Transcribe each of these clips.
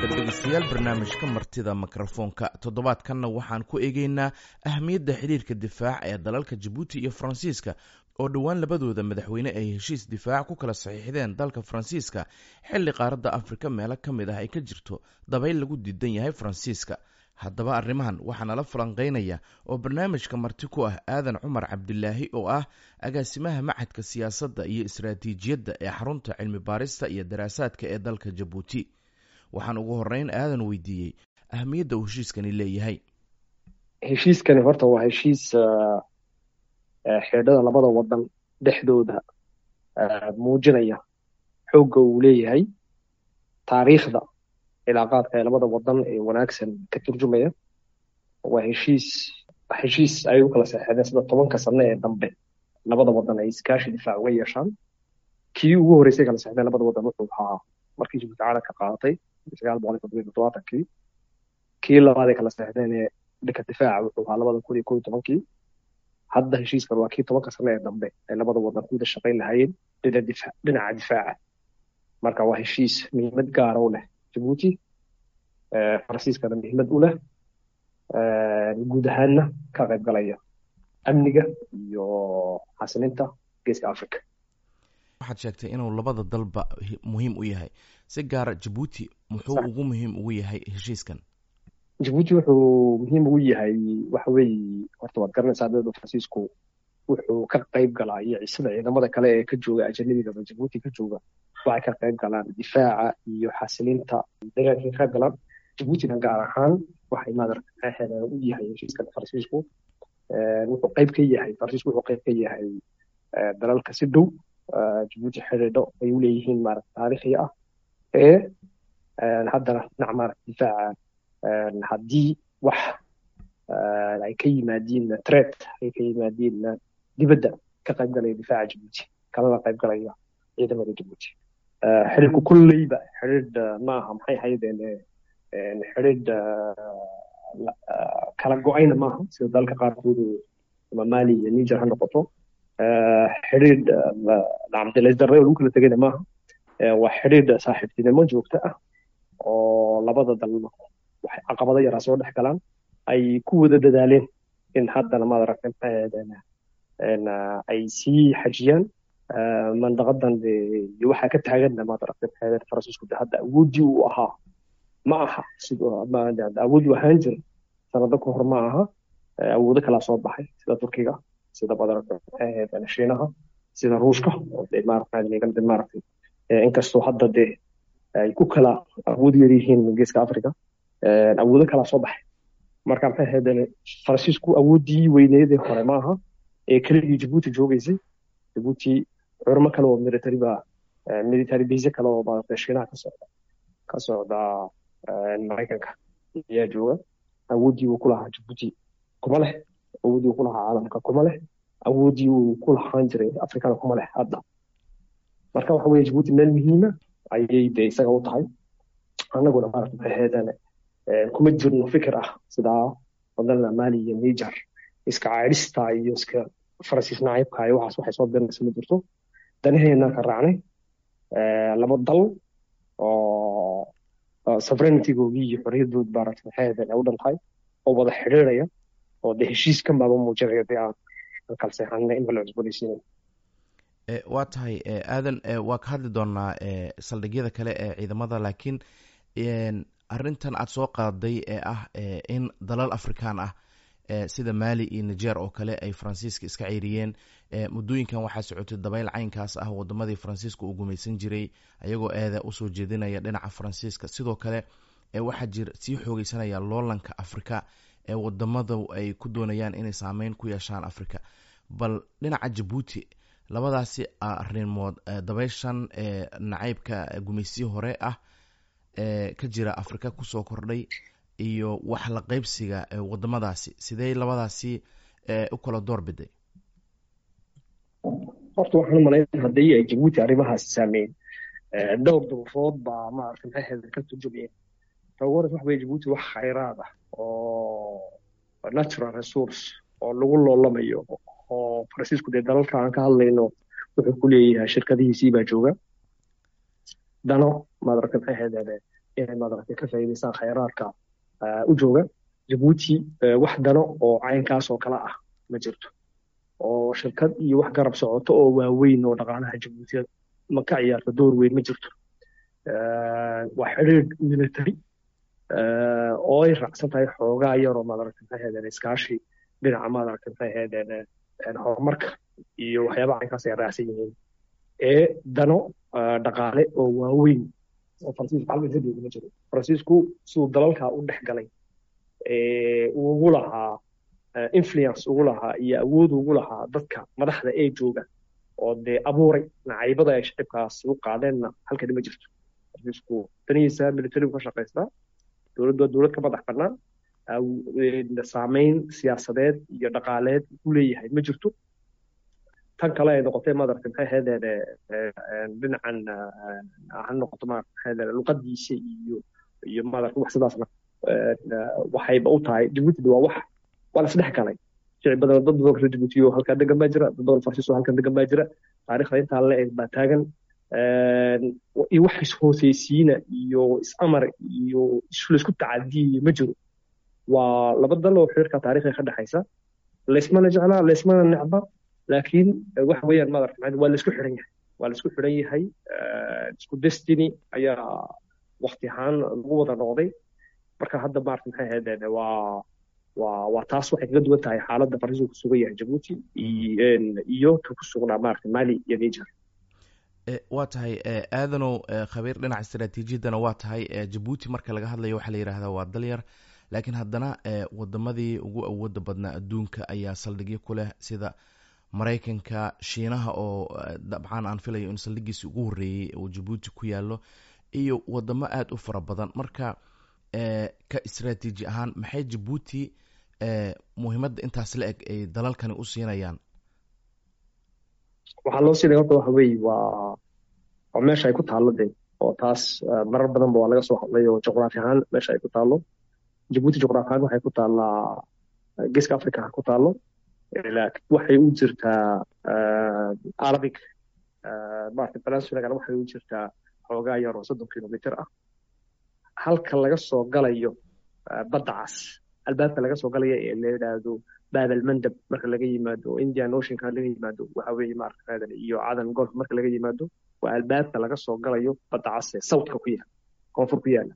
dhowaada dhegeystayaal barnaamijka martida mikrofoonka toddobaadkanna waxaan ku eegeynaa ahmiyadda xidhiirka difaac ee dalalka jabuuti iyo faransiiska oo dhowaan labadooda madaxweyne ay heshiis difaac ku kala saxiixdeen dalka faransiiska xilli qaaradda afrika meelo ka mid ah ay ka jirto dabayl lagu diidan yahay faransiiska haddaba arrimahan waxaa nala falanqeynaya oo barnaamijka marti ku ah aadan cumar cabdilaahi oo ah agaasimaha macadka siyaasadda iyo istaraatiijiyadda ee xarunta cilmi baarista iyo daraasaadka ee dalka jabuuti waxaan ugu horeyn aadan weydiiyey ahmiyadda uu heshiiskani leeyahay heshiiskani horta waa heshiis xeedhada labada wadan dhexdooda muujinaya xoogga uu leeyahay taariikhda cilaaqaadka ee labada wadan ee wanaagsan ka turjumaya waa heshiis heshiis ay u kala seexdeen sida tobanka sano ee dambe labada wadan ay iskaashi difaac uga yeeshaan kii ugu horreysay kala seexdeen labada wadan wuxuu ahaa markii jabuuti caalamka qaadatay sagaal boqol iyo toddobiyo toddobaatankii kii labaad ay kala seexdeen ee dhanka difaaca wuxuu ahaa labada kun iyo kow iyo tobankii hadda heshiiskan waa kii tobanka sano ee dambe ay labada wadan ku wada shaqayn lahaayeen dhinaca difaaca marka waa heshiis muhiimad gaara u leh jabuuti faransiiskana muhiimad u leh guud ahaanna ka qayb galaya amniga iyo xasilinta geeska africa waxaad sheegtay inuu labada dalba muhiim u yahay si gaara jabuuti muxuu ugu muhiim ugu yahay heshiiskan jabuuti wuxuu muhiim ugu yahay waxa weeye horta waad garanaysaa dowladda faransiisku wuxuu ka qayb galaa iyo sida ciidamada kale ee ka jooga ajanabigaba jabuuti ka jooga waxay ka qayb galaan difaaca iyo xasilinta deegaankay ka qayb galaan jabuutina gaar ahaan waxay maadarkaxeeda u yahay heshiiskan faransiisku wuxuu qayb ka yahay faransiisku wuxuu qayb ka yahay dalalka si dhow jabuuti xidhiidho ay u leeyihiin maarata taariikhi ah ee haddana dhinac maarata difaaca haddii wax ay ka yimaadiin tred ay ka yimaadiin dibadda ka qayb galaya difaaca jabuuti kalana qayb galaya ciidamada jabuuti xidhiidhku kolleyba xidhiidh maaha maxay ahaydeen xidhiidh kala go-ayna maaha sida dalalka qaarkoodu ama mali iyo niger ha noqoto xidhiidh cabdilaysdarre oo lagu kala tegayna maaha waa xidhiidh saaxiibtinimo joogto ah oo labada dal waxay caqabado yaraa soo dhex galaan ay ku wada dadaaleen in haddana maad aragtay ay sii xajiyaan mandaqadan iyo waxaa ka taaganna maad aragtay faransiisku de hadda awooddii uu ahaa ma aha awood uu ahaan jira sanado ka hor ma aha awoodo kalaa soo baxay sida turkiga sida maad shiinaha sida ruushka oo de maaragtay maaragtay inkastoo hadda de ay ku kala awood yar yihiin geeska africa awoodo kalaa soo baxay marka maxay ahaydeen faransiisku awooddii weyneedee hore maaha ee keligii jabuuti joogeysay jabuuti xurmo kale oo military ba military base kale oo maaragtay shiinaha ka socda ka socda maraykanka ayaa jooga awooddii uu ku lahaa jabuuti kuma leh awooddii uu ku lahaa caalamka kuma leh awooddii uu ku lahaan jiray afrikana kuma leh hadda marka waxa weye jabuuti meel muhiima ayay de isaga u tahay annaguna maarata maxay ahaydeen kuma jirno fikir ah sidaa wadana mali iyo niger iska caadhista iyo iska faransiis nacaybka iyo waxaas waxay soo birinaysa ma jirto danaheena ka raacnay laba dal oo sovereigntygoogii iyo xorriyadood maarata maxay ahaydeen ay u dhan tahay oo wada xidhiiraya oo de heshiiskan baaba muujinaya de aan kala seexanay in la cusboonaysiinay waa tahay aadan waa ka hadli doonaa saldhigyada kale ee ciidamada laakiin arrintan aad soo qaaday ee ah in dalal afrikaan ah sida mali iyo niger oo kale ay faransiiska iska ceyriyeen muddooyinkan waxaa socotay dabayl caynkaas ah wadamadii faransiiska uu gumaysan jiray ayagoo eeda usoo jeedinaya dhinaca faransiiska sidoo kale waxaa jir sii xoogeysanaya loolanka afrika ee wadamadu ay ku doonayaan inay saameyn ku yeeshaan afrika bal dhinaca jabuuti labadaasi arrimood dabayshan nacaybka gumaysiyi hore ah ee ka jira afrika kusoo kordhay iyo wax la qaybsiga wadamadaasi sidee labadaasi u kala door biday horta waxaan u malayn haddii ay jabuuti arrimahaasi saameyn dhowr duruufood baa maarata maxay ahayd ka turjumayeen tawaras waxa weye jabuuti wax khayraad ah oo natural resource oo lagu loolamayo oo faransiisku dee dalalka aan ka hadlayno wuxuu ku leeyahay shirkadihiisii baa jooga dano madarka maxay ahayd inay maaragtay ka faa'iidaystaan khayraadka u jooga jabuuti wax dano oo caynkaas oo kale ah ma jirto oo shirkad iyo wax garab socoto oo waaweyn oo dhaqaalaha jabuutiya ma ka ciyaarto door weyn ma jirto waa xidhiidh military oo ay raacsan tahay xoogaa yaroo maaragtay maxay ahaydeen iskaashi dhinaca maaragtay maxay ahaydeen horumarka iyo waxyaabaha caynkaas ay raacsan yihiin ee dano dhaqaale oo waaweyn oo faransiisku halkan ka jooga ma jiro faransiisku siduu dalalkaa u dhex galay ugu lahaa influence ugu lahaa iyo awood ugu lahaa dadka madaxda ee jooga oo dee abuuray nacaybada ay shicibkaas u qaadeenna halkani ma jirto faransiisku danihiisa militarigu ka shaqaystaa dowladdu waa dowlad ka madax bannaan saameyn siyaasadeed iyo dhaqaaleed ku leeyahay ma jirto tan kale ay noqotay madarka maxay ahaydeen dhinacan ha noqoto maarata luqadiisa iyo iyo madarka wax sidaasna waxayba u tahay jabuuti waa wax waa lasdhex galay shicib badan dad badan reer jabuuti oo halkan degan baa jira dad badan farsiis oo halkan degan baa jira taariikhda intaa la eg baa taagan iyo wax ishooseysiina iyo is-amar iyo laisku tacadiyayo ma jiro waa laba dal oo xiriirka taariikhiga ka dhexaysa laysmana jeclaa laysmana necba laakiin waxa weeyaan madarka waa laisku xiran yahay waa laisku xiran yahay isku destiny ayaa wakti ahaan lagu wada noqday marka hadda maarata maxay ahaydeen waa waa waa taas waxay kaga duwan tahay xaaladda faransiisku ku sugan yahay jabuuti iyo ka ku sugnaa maarata mali iyo niger waa tahay aadanow khabiir dhinaca istaraatiijiyaddana waa tahay jabuuti marka laga hadlayo waxaa la yidhahdaa waa dalyar laakiin haddana wadamadii ugu awooda badnaa adduunka ayaa saldhigyo ku leh sida maraykanka shiinaha oo dabcan aan filayo in saldhigiisi ugu horreeyey uu jabuuti ku yaallo iyo wadamo aada u fara badan marka ka istraatiiji ahaan maxay jabuuti muhiimadda intaas la eg ay dalalkani u siinayaan waxaa loo siinaya horta waxa weeye waa waa meesha ay ku taallo dee oo taas marar badanba waa laga soo hadlay oo juqraafi ahaan meesha ay ku taallo jabuuti juqraafi ahaan waxay ku taallaa geeska africa ha ku taallo waxay u jirtaa arabic maarata peninsulagan waxay u jirtaa xoogaa yar oo soddon kilomitr ah halka laga soo galayo badda cas albaabka laga soo galaya ee la yidhaahdo babel mandab marka laga yimaado indian oceanka laga yimaado waxa weeye maarata iyo cadan golf marka laga yimaado waa albaabka laga soo galayo badda cas ee southka ku yaala koonfur ku yaala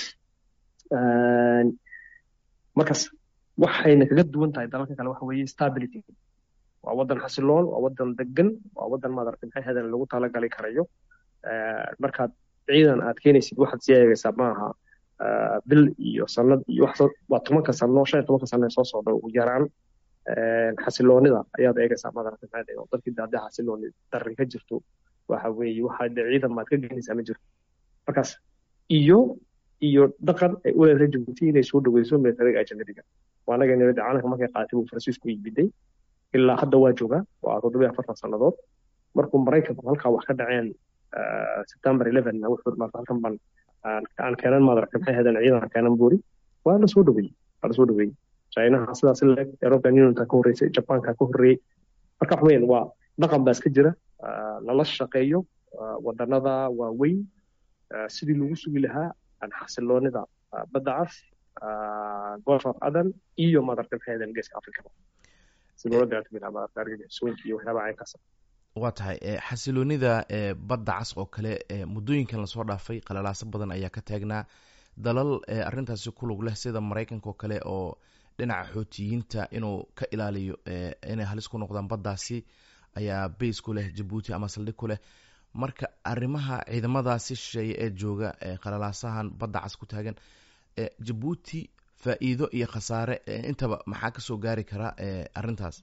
markaas waxayna kaga duwan tahay dalalka kale waxa weeye stability waa waddan xasiloon waa waddan degan waa waddan madarata maxay hadan lagu talagali karayo markaad ciidan aad keenaysid waxaad sii eegaysaa maaha bil iyo sanad iyo wax waa tobanka sano shan iyo tobanka sano ee soo socda ugu yaraan xasiloonida ayaad eegaysaa madarata maxay oo dadkii haddii xasilooni darri ka jirto waxa weeye waxa de ciidan baad ka geenaysaa ma jirto markaas iyo iyo dhaqan ay u leedahay jabuuti inay soo dhaweyso militariga ajanabiga waanaga nabadda caalamka markay qaatay buu faransiisku yimiday ilaa hadda waa joogaa waa toddobiyo afartan sannadood markuu maraykanku halkaa wax ka dhaceen september eleven wuxuu maarta halkan baan aan keenan madarka maxay ahaydeen ciidan keenan buuri waa la soo dhaweeyey waa la soo dhaweeyey chinaha sidaas leeg european unionka ka horreysay japanka ka horreeyey marka wax weyn waa dhaqan baa iska jira lala shaqeeyo wadanada waaweyn sidii lagu sugi lahaa xasiloonida badda cas golf of adan iyo madarka maxay ahaydeen geeska africaba si loola dagaatami lahaa madarka argagixisooyinka iyo waxyaabaha caynkaas waa tahay xasiloonida badda cas oo kale muddooyinkan lasoo dhaafay qalalaaso badan ayaa ka taagnaa dalal arintaasi ku lug leh sida maraykanka oo kale oo dhinaca xootiyiinta inuu ka ilaaliyo inay halis ku noqdaan baddaasi ayaa bays ku leh jabuuti ama saldhig ku leh marka arrimaha ciidamadaasi shisheeye ee jooga qalalaasahan badda cas ku taagan jabuuti faa'iido iyo khasaare intaba maxaa kasoo gaari kara arrintaas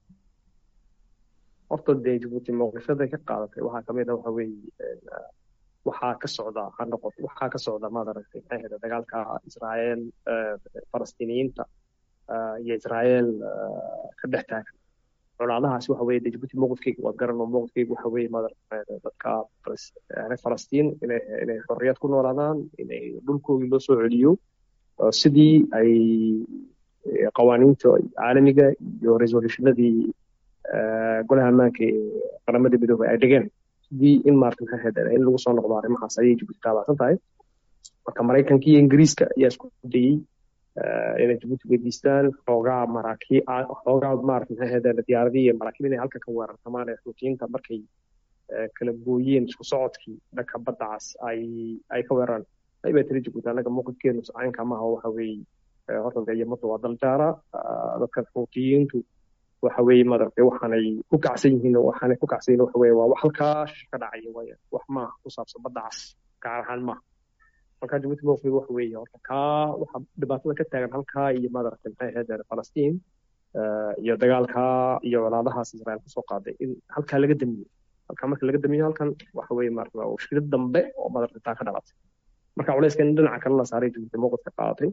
horta dee jabuuti mowqifyaday ka qaadatay waxaa kamid a waxa weeye waxaa ka socda ha noqoto waxaa ka socda maad aragtay maxay ahayd dagaalka israael falastiiniyiinta iyo israael ka dhex taagan colaadahaasi waxa weeye dee jabuuti mowqifkeyga waad garanoo mowqifkeyga waxa weeye maad aragtay dadka reer falastiin inay inay xorriyad ku noolaadaan inay dhulkoodii loo soo celiyo sidii ay qawaaniinta caalamiga iyo resolutionadii golaha ammaanka ee qaramada midoobay ay dhigeen sidii in maarata maxay ahayd in lagu soo noqdo arrimahaas ayay jabuuti taabacsan tahay marka maraykanka iyo ingiriiska ayaa isku dayey inay jabuuti weydiistaan xoogaa maraakiib xoogaa maarata maxay ahayd diyaaradii iyo maraakiib inay halka ka weerartamaan ee xuutiyiinta markay kala gooyeen isku socodkii dhanka badda cas ay ay ka weeraraan aybaa tiri jabuuti annaga mowqifkeenu caynka maaha waxa weeye horta dee yamadu waa dal jaara dadkan xuutiyiintu waxa weeye madaragtay waxaanay ku kacsan yihiin waxaanay ku kacsan yihiin waxa weeye waa wax halkaa ka dhacaya waaye wax maaha ku saabsan badda cas gaar ahaan maaha marka jabuuti mowqif waxa weeye horta kaa waxa dhibaatada ka taagan halkaa iyo madaragtay maxay ahayd falastiin iyo dagaalkaa iyo walaadahaas israel kasoo qaaday in halkaa laga damiyo halkaa marka laga damiyo halkan waxa weeye maarata waa shirad dambe oo madaragtay taa ka dhalatay marka culayska in dhinaca kale la saaray jabuuti mowqifka qaadatay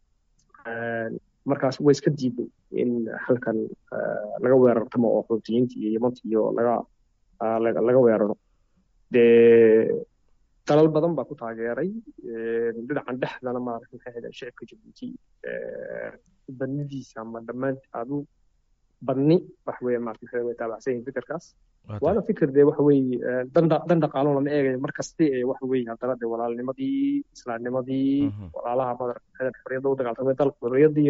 markaas way iska diiday in halkan laga weerartamo oo xuutiyiinta iyo yamanta iyo laga laga weeraro dee dalal badan baa ku taageeray dhinacan dhexdana maarata maxay ahayd shicibka jabuuti badnidiisa ama dhammaan adu badni wax weeye maarata maxay way taabacsan yihiin fikirkaas waana fikir dee waxa weeye dan dhaqaalo lama eegayo mar kaste ee waxa weeye haddana dee walaalnimadii islaamnimadii walaalaha madarata xorriyadda u dagaaltamay dalka xorriyaddii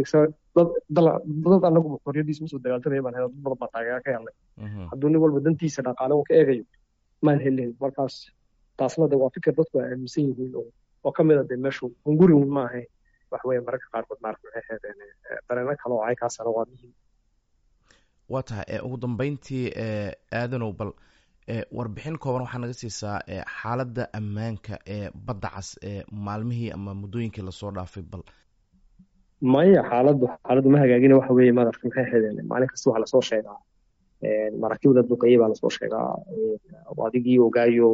dad anagu xorriyaddiisa usoo dagaaltamaya baan helay dad badan baa taageera ka helnay hadduu nin walba dantiisa dhaqaale uu ka eegayo maan helin markaas taasna de waa fikir dadku ay aaminsan yihiin oo ka mid a dee meeshu hunguri un maaha wax weeye mararka qaarkood maarata maxay ahaydeen dareeno kale oo aykaasana waa muhiim waa tahay ugu dambeyntii aadanow bal warbixin kooban waxaa naga siisaa xaaladda ammaanka ee badda cas ee maalmihii ama muddooyinkii lasoo dhaafay bal maya xaaladdu xaaladdu ma hagaagina waxa weeye madarka maxay ahaydeen maalin kasta waxaa lasoo sheegaa maraakiibda duqeeye baa lasoo sheegaa adigii ogaayo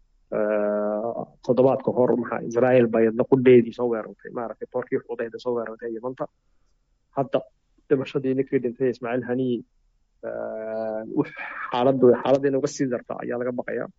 toddobaad ka hor maxaa israel baa yadna qudheedii soo weerartay maaragtay boorkii xuudayda soo weerartay yamanta hadda dhimashadii ninkii dhintay ismaaciil haniyi xaaladdu xaaladda in uga sii darta ayaa laga baqayaa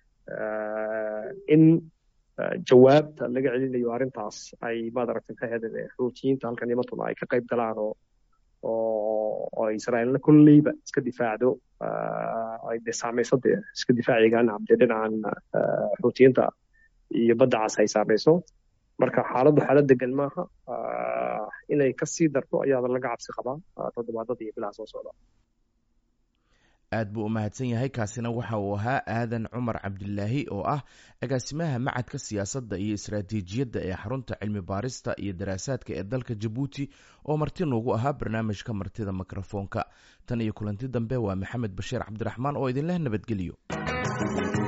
in jawaabta laga celinayo arrintaas ay madaragtay maxay ahaydeen xuutiyiinta halkan yamantuna ay ka qayb galaan oo oo israa'iilna kolleyba iska difaacdo ay dee saamayso dee iska difaacigaan dee dhinacan xuutiyiinta iyo badda cas ay saamayso marka xaaladdu xaalad degan maaha inay ka sii darto ayaada laga cabsi qabaa toddobaadada iyo bilaha soo socda aad buu u mahadsan yahay kaasina waxa uu ahaa aadan cumar cabdilaahi oo ah agaasimaha macadka siyaasadda iyo istaraatiijiyadda ee xarunta cilmi baarista iyo daraasaadka ee dalka jabuuti oo marti noogu ahaa barnaamijka martida mikrofoonka tan iyo kulanti dambe waa maxamed bashiir cabdiraxmaan oo idinleh nabadgeliyo